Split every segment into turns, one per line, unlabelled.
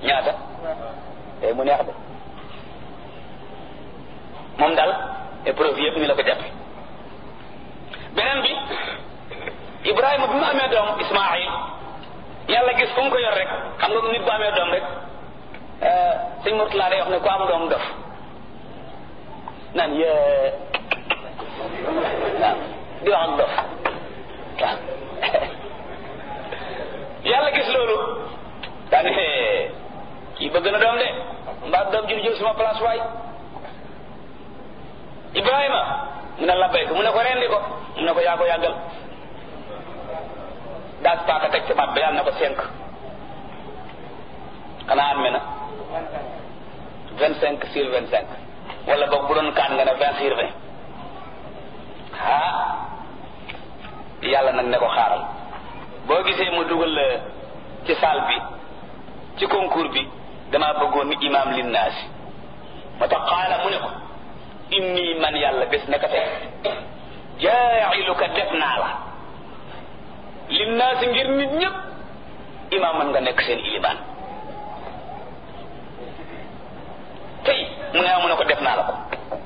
ñaata tey mu neex de moom daal épreuve yëpp ni la ko jàppe beneen bi Ibrahima bi mu amee doom Ismaayil yàlla gis fu mu ko yor rek xam nga nit bu amee doom rek sëñ Murtala day wax ne ku am doom dof naan yee waaw di wax ak dof waaw yàlla gis loolu daane kii bëgg na doom de mbaa doom ji du jël suma place waay Ibrahima mu ne labbayka mu ne ko rendi ko mu ne ko yaa ko yàggal daas paaka teg ci baat ba yàlla na ko cinq xanaa am na vingt cinq sur vingt cinq wala boog bu doon kaan nga ne vingt sur vingt ah yàlla nag ne ko xaaral boo gisee mu dugal la ci salle bi ci concours bi damaa bëggoon ni imaam linnaasi moo tax xaala mu ne ko inni man yàlla bés naka tey jaa'iluka def naa la linnaasi ngir nit ñëpp imaam man nga nekk seen ilimaan tey mu ne mu ne ko def naa la ko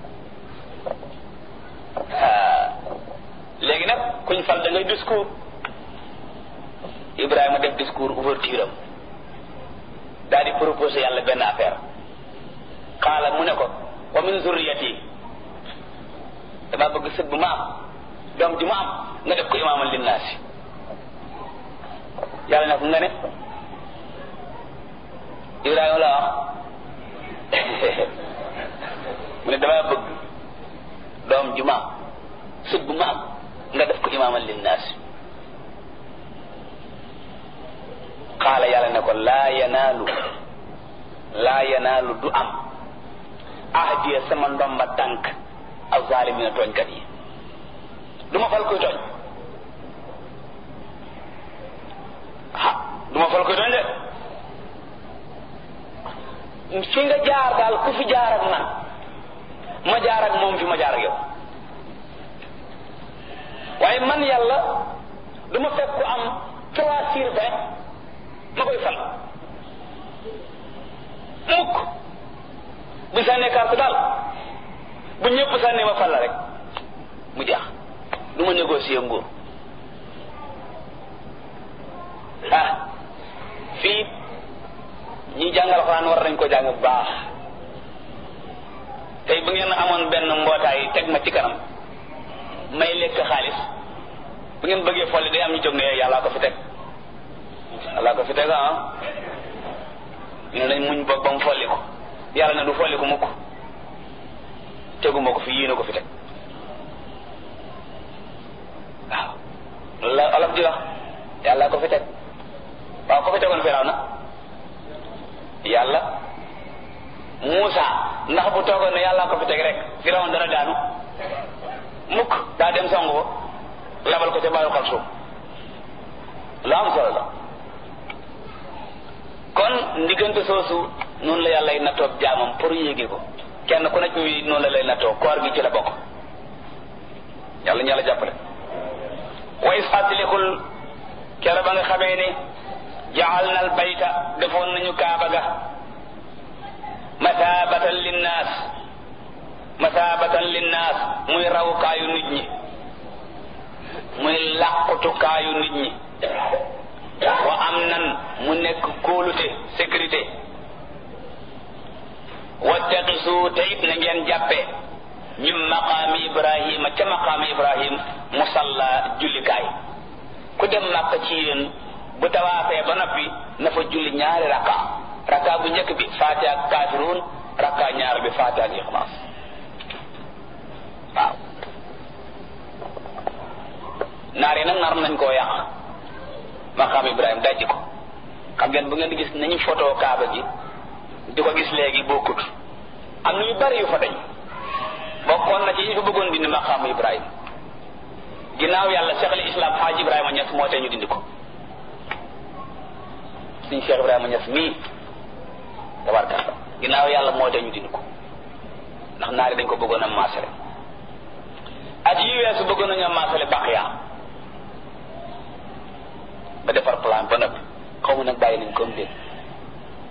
léegi nag kuñ fal da ngay discours Ibrahima def discours ouverture am daal di proposé yàlla benn affaire xaala mu ne ko wa min zurriyati dama bëgg sët bu ma am doom ji ma am nga def ko imaaman linnaasi yàlla ne ko nga ne Ibrahima la wax mu ne dama bëgg doom ju ma am sët bu ma am nga def ko imaaman linnaasi xaala yàlla ne ko laa yanaalu laa yanaalu du am ahdiya sama ndomba tànk ak zaalimina tooñkat yi du ma fal koy tooñ ah du ma fal koy tooñ de fi nga jaar daal ku fi jaar ak man ma jaar ak moom fi ma jaar ak yow waaye man yàlla du ma fekk ku am trois sur vingt ma koy fal mukk bu sànnee carte daal bu ñëpp sànnee ma fal la rek mu jeex du ma négocier nguur ah fii ñi jàngal xuraan war nañ ko jàng bu baax tey bu ngeen amoon benn mbootaay teg ma ci kanam may lekk xaalis bu ngeen bëggee folli day am ñu jóg ne yàllaa ko fi teg yàllaa ko fi teg ah ñu ne nañ muñ boog ba mu folli ko yàlla ne du folli ko mukk teguma ko fi yéene ko fi teg waaw loolu la olof di wax yàlla ko fi teg waaw ko fi tegoon firaw na yàlla Muusa ndax bu toogoon ne yàlla ko fi teg rek firaw dana daanu mukk daa dem songu ko labal ko ca baayu xal suuf lu am solo la kon ndiggante soosu noonu la yàlla nattoo jaamam pour yéege ko kenn ku nekk ñuy noonu la lay nattoo koor gi ci la bokk yàlla ñu yàlla jàppale wa is fàttalikul kere ba nga xamee ne jaal na al bayta defoon nañu kaaba ga masaabatan linnaas masaabatan linnaas muy rawukaayu nit ñi muy làqutukaayu nit ñi wa am nan mu nekk kóolute sécurité wattaqisu te it na ngeen jàppe min maqaami ibrahima ca maqaami ibrahim musalla jullikaay ku dem màkk ci yéen bu tawaafee ba noppi na fa julli ñaari raka raka bu njëkk bi faate ak kaafiruun raka ñaar bi faate ak ixlaas waaw naar yi nag nar nañ koo yàq maqaam ibrahim dajji ko xam ngeen bu ngeen di gis nañu photo kaaba gi di ko gis léegi bokkut am na yu bari yu fa dañ bokkoon na ci ñu fa bëggoon dindi maqaamu ibrahim ginnaaw yàlla cheikh al islam xaaj ibrahima ñes moo tee ñu dindi ko suñ cheikh ibrahima ñes mii tabarkalla ginnaaw yàlla moo tee ñu dindi ko ndax naari dañ ko bëggoon a maasale at yi weesu bëggoon nañu a maasale baqiya ba defar plan ba noppi xaw ma nag bàyyi nañ comme déet